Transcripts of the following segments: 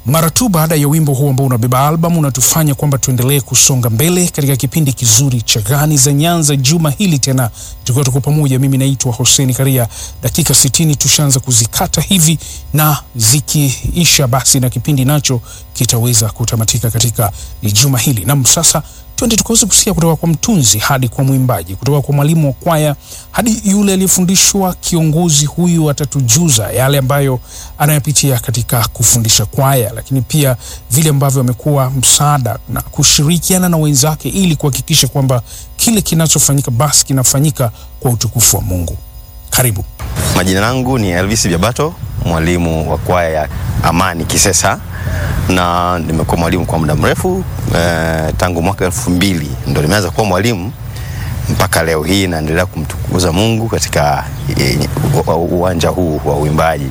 Mara tu baada ya wimbo huu ambao unabeba albamu unatufanya kwamba tuendelee kusonga mbele katika kipindi kizuri cha Gani za Nyanza juma hili tena, tukiwa tuko pamoja. Mimi naitwa Hossein Karia. Dakika sitini tushaanza kuzikata hivi, na zikiisha basi na kipindi nacho kitaweza kutamatika katika juma hili. Nam, sasa twende tukaweza kusikia kutoka kwa mtunzi hadi kwa mwimbaji, kutoka kwa mwalimu wa kwaya hadi yule aliyefundishwa. Kiongozi huyu atatujuza yale ambayo anayapitia katika kufundisha kwaya, lakini pia vile ambavyo amekuwa msaada na kushirikiana na wenzake ili kuhakikisha kwamba kile kinachofanyika basi kinafanyika kwa utukufu wa Mungu. Karibu. Majina yangu ni Elvis Biabato, mwalimu wa kwaya ya Amani Kisesa, na nimekuwa mwalimu kwa muda mrefu eh, tangu mwaka elfu mbili ndo nimeanza kuwa mwalimu mpaka leo hii naendelea kumtukuza Mungu katika eh, uwanja huu wa uimbaji.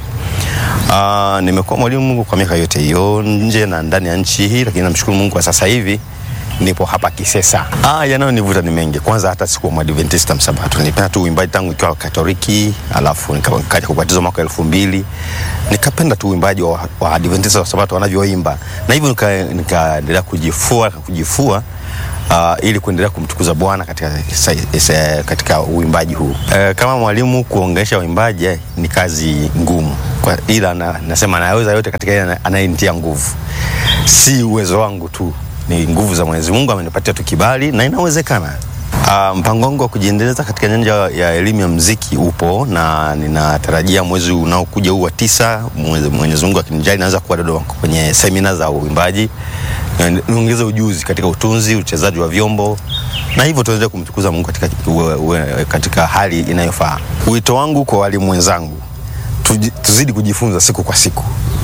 Uh, nimekuwa mwalimu kwa miaka yote hiyo nje na ndani ya nchi hii, lakini namshukuru Mungu kwa sasa hivi nipo hapa Kisesa. Ah, yanayonivuta ni mengi. Kwanza hata sikuwa Mwadventista Msabato, nilipenda tu uimbaji tangu nikiwa Katoliki, alafu nikaja kubatizwa mwaka elfu mbili nikapenda tu uimbaji wa, wa Adventista wa Sabato wanavyoimba, na hivyo nikaendelea nika kujifua kujifua Uh, ili kuendelea kumtukuza Bwana katika, katika uimbaji huu. Uh, kama mwalimu kuongesha uimbaji eh, ni kazi ngumu kwa, ila na, nasema naweza yote katika yeye anayenitia nguvu, si uwezo wangu tu ni nguvu za Mwenyezi Mungu amenipatia tu kibali na inawezekana. Uh, mpango wangu wa kujiendeleza katika nyanja ya elimu ya muziki upo na ninatarajia mwezi unaokuja huu wa tisa, Mwenyezi Mungu akinijali, naanza kuwa Dodoma kwenye semina za uimbaji, niongeze ujuzi katika utunzi, uchezaji wa vyombo na hivyo tuendelee kumtukuza Mungu katika, uwe, uwe, katika hali inayofaa. Wito wangu kwa walimu wenzangu, tuzidi kujifunza siku kwa siku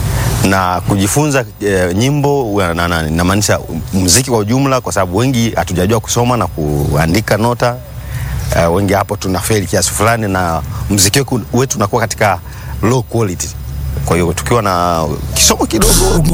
na kujifunza e, nyimbo namaanisha muziki kwa ujumla, kwa sababu wengi hatujajua kusoma na kuandika nota e, wengi hapo tuna feli kiasi fulani, na muziki wetu unakuwa katika low quality. Kwa hiyo tukiwa na kisomo kidogo